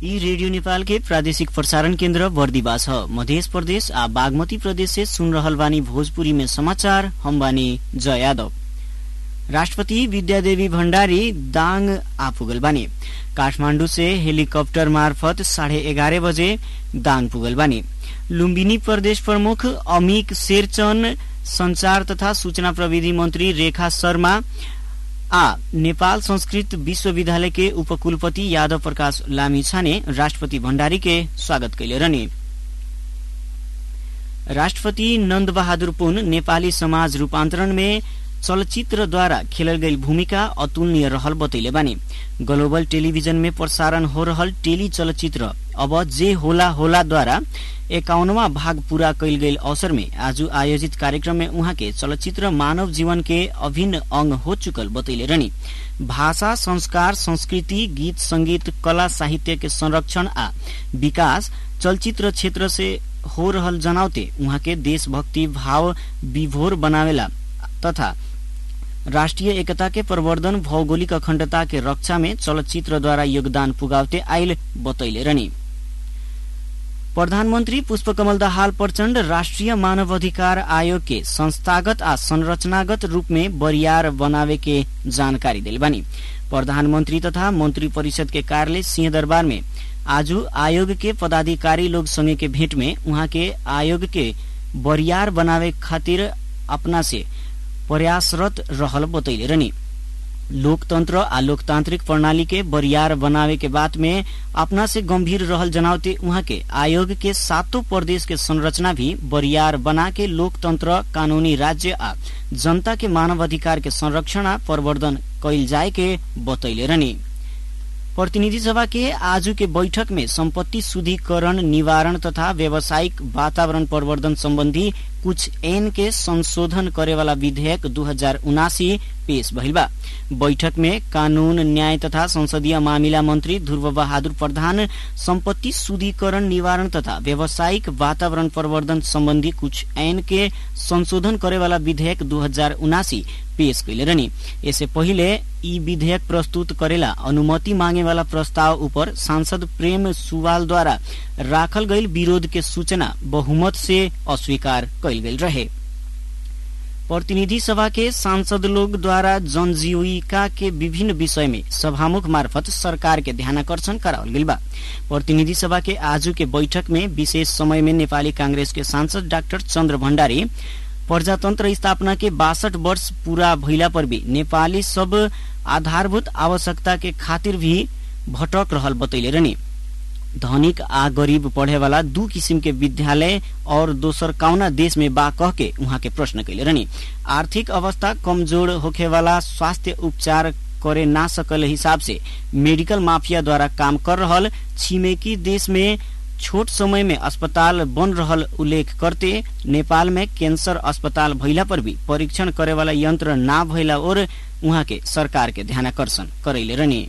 यी रेडियो नेपाल के प्रादेशिक प्रसारण केन्द्र बर्दिवा छ मध्य प्रदेश आ बागमती प्रदेश से सुन रहल बानी भोजपुरी में समाचार हम बानी जय यादव राष्ट्रपति विद्यादेवी भण्डारी दाङ आपुगल बानी काठमाण्डु से हेलीकप्टर मार्फत साढे एघार बजे दाङ पुगल बानी लुम्बिनी प्रदेश प्रमुख अमिक शेरचन संचार तथा सूचना प्रविधि मन्त्री रेखा शर्मा आ नेपाल संस्कृत विश्वविद्यालय के उपकुलपति यादव प्रकाश लामिछाने राष्ट्रपति भण्डारी के स्वागत कैले रहने राष्ट्रपति नन्द बहादुर पुन नेपाली समाज रूपान्तरण में चलचित्रद्वारा खेलल गई भूमिका अतुलनीय रहल बतैले बानी ग्लोबल टेलीविजन में प्रसारण हो रहल टेली चलचित्र अब जे होला होला द्वारा एकाउनवा भाग पूरा कैल गई अवसर में आज आयोजित कार्यक्रम में उहाँ के चलचित्र मानव जीवन के अभिन्न अंग हो चुकल बतैले रहनी भाषा संस्कार संस्कृति गीत संगीत कला साहित्य के संरक्षण आ विकास चलचित्र क्षेत्र से हो रहल जनावते उहाँ के देशभक्ति भाव विभोर बनावेला तथा राष्ट्रिय एकता के प्रवर्धन भौगोलिक अखण्डता के रक्षा में चलचित्र द्वारा योगदान पुगावते आयल बतैले रहनी प्रधानमन्त्री पुष्पकमल दाहाल प्रचण्ड राष्ट्रिय मानव अधिकार आयोग के संस्थागत आ संरचनागत रूप में बरियार बनावे के जानकारी दिल बानी प्रधानमन्त्री तथा मंत्री परिषद के कार्यालय सिंहदरबार में आज आयोग के पदाधिकारी लोग संगे के भेंट में उहाँ के आयोग के बरियार बनावे खातिर अपना से प्रयासरत रहल बतैले रहनी लोकतंत्र आ लोकतांत्रिक प्रणाली के बरियार बनावे के बात में अपना से गंभीर रहल जनावते उहाँ के आयोग के सातों प्रदेश के संरचना भी बरियार बना के लोकतंत्र कानूनी राज्य आ जनता के मानव अधिकार के संरक्षण आ प्रवर्धन कैल जाए के बतैले रहनी प्रतिनिधि सभा के आज के बैठक में संपत्ति शुद्धिकरण निवारण तथा व्यावसायिक वातावरण प्रवर्धन संबंधी कुछ एन के संशोधन करे वाला विधेयक दू हजार उनासी पेश भइल बा बैठक में कानून न्याय तथा संसदीय मामिला मंत्री ध्रुव बहादुर प्रधान संपत्ति शुद्धिकरण निवारण तथा व्यावसायिक वातावरण प्रवर्धन संबंधी कुछ ऐन के संशोधन करे वाला विधेयक दू हजार उनासी पेश कैले रहनी इससे पहिले ई विधेयक प्रस्तुत करेला अनुमति मांगे वाला प्रस्ताव ऊपर सांसद प्रेम सुवाल द्वारा राखल गईल विरोध के सूचना बहुमत से अस्वीकार कैल गेल रहे प्रतिनिधि सभा के सांसद लोग द्वारा जनजीविका के विभिन्न विषय में सभामुख मार्फत सरकार के ध्यानकर्षण करावल गेल बा प्रतिनिधि सभा के आज के बैठक में विशेष समय में नेपाली कांग्रेस के सांसद डाक्टर चन्द्र भण्डारी प्रजातंत्र स्थापना के बासठ वर्ष पूरा भइला पर भी नेपाली सब आधारभूत आवश्यकता के खातिर भी भटक रहल बतैले रहनी धनिक आ गरीब पढ़े वाला दू किसिम के विद्यालय और दोसर कौना देश में बा कह के उहाँ के प्रश्न कैले रहनी आर्थिक अवस्था कमजोर होखे वाला स्वास्थ्य उपचार करे ना सकल हिसाब से मेडिकल माफिया द्वारा काम कर रहल छिमेकी देश में छोट समय में अस्पताल बन रहल उल्लेख करते नेपाल में कैंसर अस्पताल भइला पर भी परीक्षण करे वाला यंत्र ना भइला और उहाँ के सरकार के ध्यानकर्षण करैले रहनी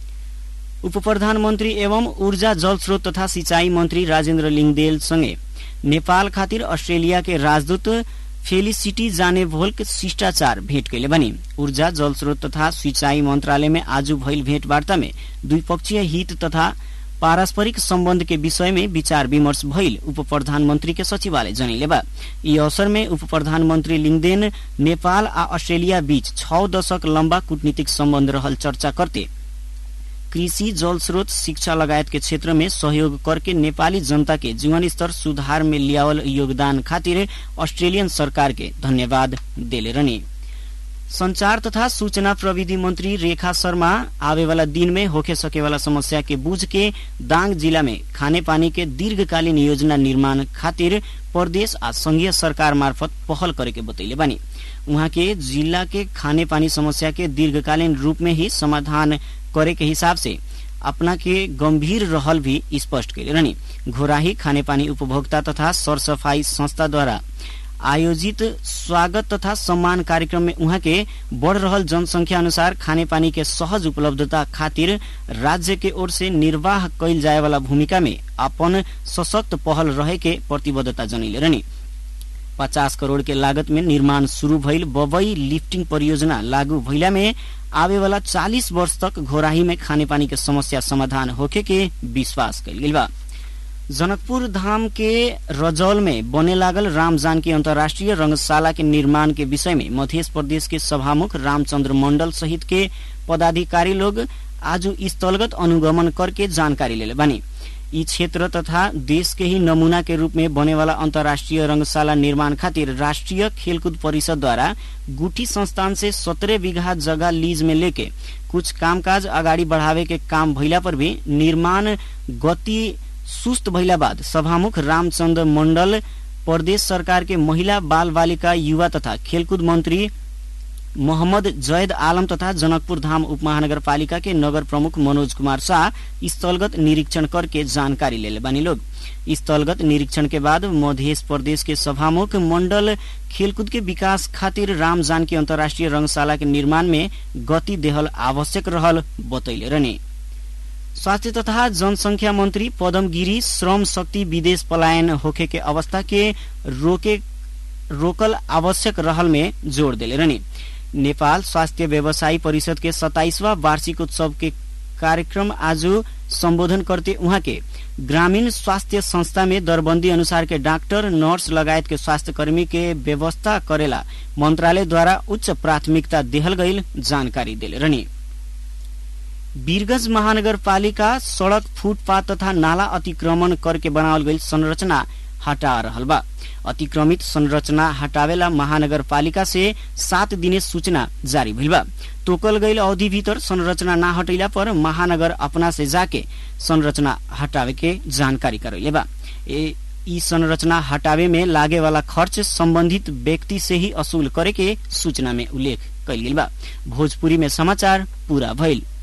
उप प्रधानमन्त्री एवं ऊर्जा जल स्रोत तथा सिंचाई मन्त्री राजेन्द्र लिङदेल सँगै नेपाल खातिर अस्ट्रेलिया के राजदूत फेलिसिटी जाने भोल्क शिष्टाचार भेट कैले बनी ऊर्जा जल स्रोत तथा सिंचाई मन्त्रालय में आज भइल भेटवार्ता में द्विपक्षीय हित तथा पारस्परिक सम्बन्ध के विषय में विचार विमर्श भइल उप प्रधानमन्त्री के सचिवालय जनैले बा यी अवसर में उप प्रधानमन्त्री लिङदेन नेपाल आ अस्ट्रेलिया बीच छ दशक लम्बा कूटनीतिक सम्बन्ध रहल चर्चा करते कृषि जल स्रोत शिक्षा लगायत के क्षेत्र में सहयोग करके नेपाली जनता के जीवन स्तर सुधार में लियावल योगदान खातिर अस्ट्रेलियन सरकार के धन्यवाद देले रहनी संचार तथा सूचना प्रविधि मंत्री रेखा शर्मा आवे वाला दिन में होके सके वाला समस्या के बूझ के दांग जिला में खाने पानी के दीर्घकालीन योजना निर्माण खातिर प्रदेश आ संघीय सरकार मार्फत पहल करे के बतैले बानी उहाँ के जिला के खाने पानी समस्या के दीर्घकालीन रूप में ही समाधान करे के हिसाब से अपना के गंभीर रहल भी स्पष्ट कैले रहनी घोराही खानेपानी उपभोक्ता तथा सरसफाई संस्था द्वारा आयोजित स्वागत तथा सम्मान कार्यक्रम में उहाँ के बढ़ रहल जनसंख्या अनुसार खानेपानी के सहज उपलब्धता खातिर राज्य के ओर से निर्वाह कैल जाए वाला भूमिका में अपन सशक्त पहल रहे के प्रतिबद्धता जनैले रहनी पचास करोड़ के लागत में निर्माण शुरू भइल बबई लिफ्टिंग परियोजना लागू भइला में आवे वाला चालीस वर्ष तक घोराही में खाने पानी के समस्या समाधान होखे के विश्वास कल गई बा जनकपुर धाम के रजौल में बने लागल राम जानकी अंतर्राष्ट्रीय रंगशाला के निर्माण के विषय में मध्य प्रदेश के सभामुख रामचंद्र मंडल सहित के पदाधिकारी लोग आज स्थलगत अनुगमन करके जानकारी ले बानी ई क्षेत्र तथा देश के ही नमूना के रूप में बने वाला अंतर्राष्ट्रीय रंगशाला निर्माण खातिर राष्ट्रीय खेलकूद परिषद द्वारा गुठी संस्थान से सत्रह बीघा जगह लीज में लेके कुछ कामकाज अगाडि बढ़ावे के काम भइला पर भी निर्माण गति सुस्त भइला बाद सभामुख रामचंद्र मंडल प्रदेश सरकार के महिला बाल बालिका युवा तथा खेलकूद मंत्री मोहम्मद जैद आलम तथा जनकपुर धाम उपमहानगरपालिका के नगर प्रमुख मनोज कुमार शाह स्थलगत निरीक्षण करके जानकारी ले बानी लोग स्थलगत निरीक्षण के बाद मध्य प्रदेश के सभामुख मंडल खेलकूद के विकास खातिर राम जानकी अंतर्राष्ट्रीय रंगशाला के निर्माण में गति देहल आवश्यक रहल बतैले रहने स्वास्थ्य तथा जनसंख्या मंत्री पदम गिरी श्रम शक्ति विदेश पलायन होखे के अवस्था के रोके रोकल आवश्यक रहल में जोड़ दिले रहने नेपाल स्वास्थ्य व्यवसायी परिषद के सताइसवा वार्षिक उत्सव के कार्यक्रम आज संबोधन करते उहाँ के ग्रामीण स्वास्थ्य संस्था में दरबंदी अनुसार के डॉक्टर नर्स लगायत के स्वास्थ्य कर्मी के व्यवस्था करेला मंत्रालय द्वारा उच्च प्राथमिकता देहल गईल जानकारी दिले रहनी वीरगंज महानगरपालिका सड़क फुटपाथ तथा नाला अतिक्रमण करके बनावल गईल संरचना हटा रहल बा अतिक्रमित संरचना हटावेला महानगरपालिका से सात दिने सूचना जारी भइल बा तोकल गईल अवधि भीतर संरचना ना हटैला पर महानगर अपना से जाके संरचना हटावे के जानकारी करैले बा ए ई संरचना हटावे में लागे वाला खर्च संबंधित व्यक्ति से ही असूल करे के सूचना में उल्लेख कैल गेल बा भोजपुरी में समाचार पूरा भइल